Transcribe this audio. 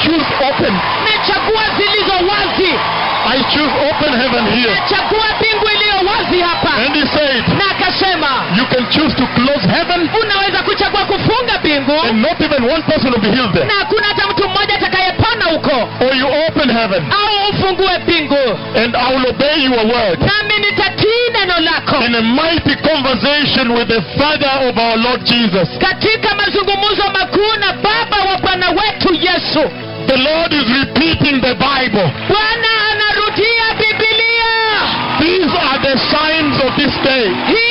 choose open. nachagua zilizo wazi I choose open heaven here. nachagua mbingu iliyo wazi hapa And he said, na akasema You can choose to close heaven, unaweza kuchagua kufunga mbingu and not even one person will be healed there. na hakuna hata mtu mmoja atakayepona huko Or you open heaven, au ufungue mbingu and I will obey your word. nami nitatii neno lako In a mighty conversation with the Father of our Lord Jesus. katika mazungumzo makuu na baba wa bwana wetu yesu The Lord is repeating the Bible. bwana anarudia bibilia These are the signs of this day. hii